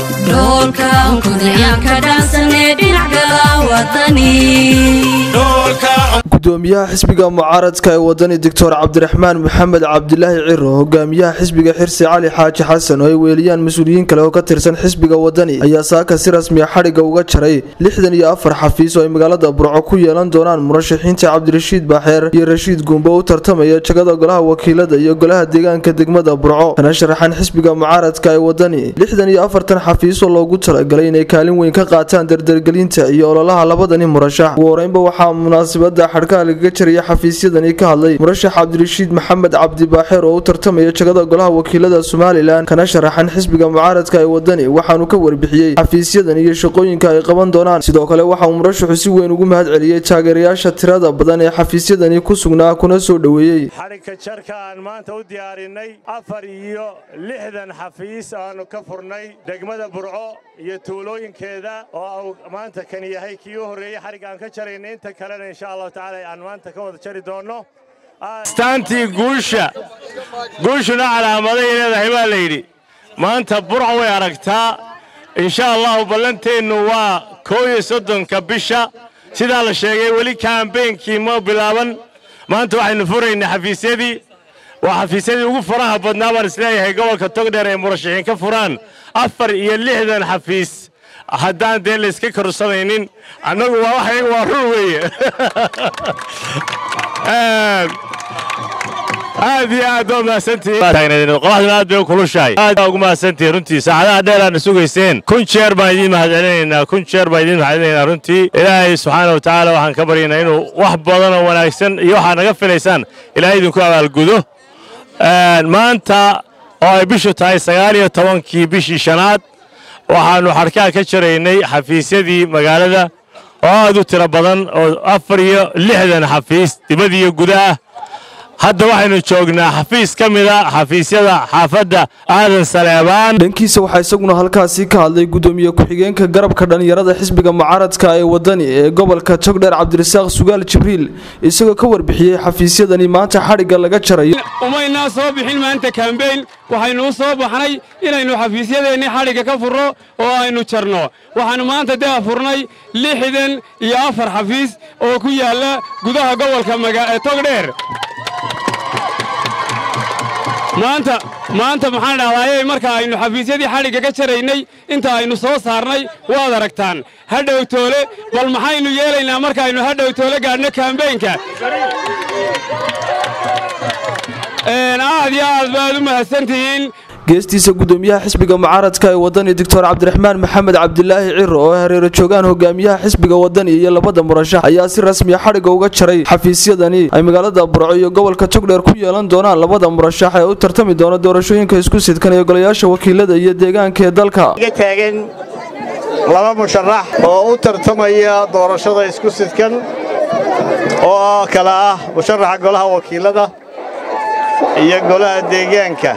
dhoolkan kudayaanka dhaansanee dhinac gala wadani gudoomiyaha xisbiga mucaaradka ee wadani doctor cabdiraxmaan maxamed cabdilaahi ciro hogaamiyaha xisbiga xirsi cali xaaji xasan oo ay weeliyaan mas-uuliyiin kale oo ka tirsan xisbiga wadani ayaa saaka si rasmiya xadhigga uga jaray lixdan iyo afar xafiis oo ay magaalada burco ku yeelan doonaan murashaxiinta cabdirashiid baaxeer iyo rashiid guumbe u tartamaya jagada golaha wakiilada iyo golaha deegaanka degmada burco kana sharaxan xisbiga mucaaradka ee wadani lixdan iyo afartan xafiis oo loogu talagalay inay kaalin weyn ka qaataan dardargelinta iyo ololaha labadani murashax ugu horeynba waxaa munaasabada xadhkaha lagaga jaraya xafiisyadani ka hadlay murashax cabdirashiid maxamed cabdi baaxeer oo u tartamaya jagada golaha wakiilada somalilan kana sharaxan xisbiga mucaaradka ee wadani waxaanu ka warbixiyey xafiisyadan iyo shaqooyinka ay qaban doonaan sidoo kale waxa uu murashaxu si weyn ugu mahad celiyey taageerayaasha tirada badan ee xafiisyadani ku sugnaa kuna soo dhoweeyey xadhigka jarka aan maanta u diyaarinay afar iyo lixdan xafiis aanu ka furnay degmada burco iyo tuulooyinkeeda oo maanta kan yahay kii u horreeyey xadhig aan ka jarayna inta kalena insha allahu tacaala aan maanta ka wada jari doonno astaantii guusha guushuna calaamaday leedahay baa la yidhi maanta burco way aragtaa insha allahu ballanteennu waa koo iyo soddonka bisha sidaa la sheegay weli kaambeynkii ma bilaaban maanta waxaynu furaynaa xafiisyadii waa xafiisyadii ugu faraha badnaa baan isleeyahay gobolka togdheer ay murashaxiin ka furaan afar iyo lixdan xafiis haddaan dee layska korsanaynin annagu waa waxayga waa rur weeye aad iyo aad waa mahadsantihiinqoraxduna aad bay u kulushahay aad ugu mahadsantihiin runtii saacadaha dheeraadna sugayseen kun jeer baan idiin mahadcelinaynaa kun jeer baan idiin mahadcelinaynaa runtii ilaahay subxaana wa tacaala waxaan ka baryaynaa inuu wax badan oo wanaagsan iyo waxaad naga filaysaan ilaahay idinku abaalgudo maanta oo ay bishu tahay sagaal iyo tobankii bishii shanaad waxaannu xadhkaha ka jaraynay xafiisyadii magaalada oo aad u tiro badan oo afar iyo lixdan xafiis dibad iyo gudaah hadda waxaynu joognaa xafiis ka mida xafiisyada xaafadda aadan saleebaan dhankiisa waxaa isaguna halkaasi ka hadlay gudoomiye ku-xigeenka garabka dhallinyarada xisbiga mucaaradka ee wadani ee gobolka togdheer cabdirasaaq sugaal jibriil isagoo ka warbixiyey xafiisyadani maanta xadhigga laga jarayo umaynaa soo bixin maanta kambeyn waxaynu u soo baxnay inaynu xafiisyadeennii xadhigga ka furno oo aynu jarno waxaannu maanta dee furnay lixdan iyo afar xafiis oo ku yaalla gudaha gobolka togdheer maanta maanta maxaan dhahdaayey marka aynu xafiisyadii xadhigga ka jaraynay inta aynu soo saarnay waad aragtaan hadhow toole bal maxaynu yeelaynaa markaaynu hadhow toole gaadhno kambeynka aad iyo aad baad u mahadsantihiin geestiisa gudoomiyaha xisbiga mucaaradka ee wadani doctor cabdiraxmaan maxamed cabdilaahi ciro oo hareero joogaan hogaamiyaha xisbiga wadani iyo labada murashax ayaa si rasmiya xadhigga uga jaray xafiisyadani ay magaalada burco iyo gobolka togdheer ku yeelan doonaan labada murashax ee u tartami doona doorashooyinka isku sidkan ee golayaasha wakiilada iyo deegaanka ee dalka taagan laba musharax oo u tartamaya doorashada isku sidkan oo kale ah musharaxa golaha wakiilada iyo golaha deegaanka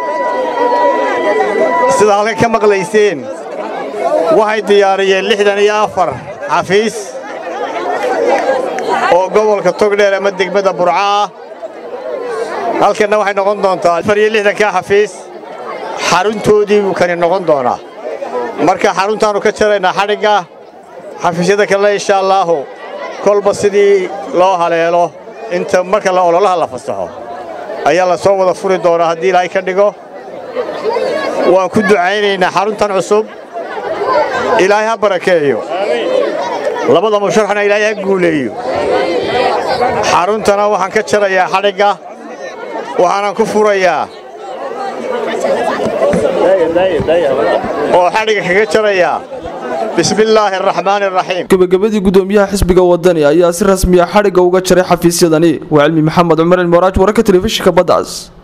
sida halkan ka maqlayseen waxay diyaariyeen lixdan iyo afar xafiis oo gobolka togdheer ama degmada burco ah halkanna waxay noqon doontaa afar iyo lixdankaa xafiis xaruntoodii buu kani noqon doonaa marka xaruntaannu ka jaraynaa xadhigga xafiisyada kalena insha allaahu kolba sidii loo haleelo inta marka la ololaha la fasaxo ayaa la soo wada furi doonaa haddii ilaahay ka dhigo waan ku ducaynaynaa xaruntan cusub ilaahay ha barakeeyo labada musharaxna ilaahay ha guuleeyo xaruntana waxaan ka jarayaa xadhigga waxaanan ku furayaa oo xadhigga kaga jarayaa bismillaahi araxmaani araxiim gabagabadii gudoomiyaha xisbiga wadani ayaa si rasmiya xadhigga uga jaray xafiisyadani waa cilmi maxamed cumar cilmaraaj wararka telefishinka baddaas